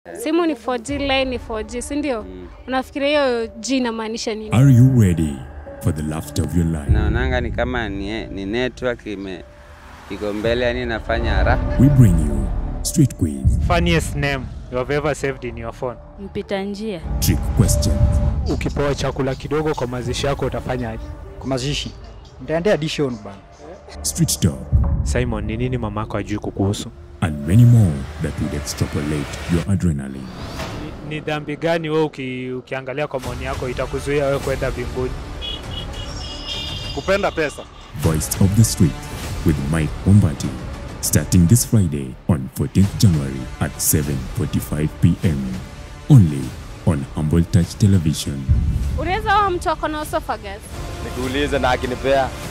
Simu ni 4G, line ni 4G, si ndio? Unafikiria hiyo G inamaanisha nini? Are you ready for the laughter of your life? naonanga ni kama ni, ni network ime iko mbele, yani inafanya haraka. We bring you street quiz, funniest name you have ever saved in your phone. mpita njia trick questions, Ukipewa chakula kidogo kwa mazishi yako utafanyaje? kwa mazishi nitaendea addition bana street talk, Simon, ni nini mamako ajui kukuhusu? and many more that would extrapolate your adrenaline. Ni, ni dhambi gani wewe uki, ukiangalia kwa maoni yako itakuzuia wewe kwenda mbinguni? kupenda pesa Voice of the Street with Mike Ombati. Starting this Friday on 14th January at 7.45 p.m. Only on Humble Touch Television. Unaweza wa mtu ako na esophagus? nikuulize na akinipea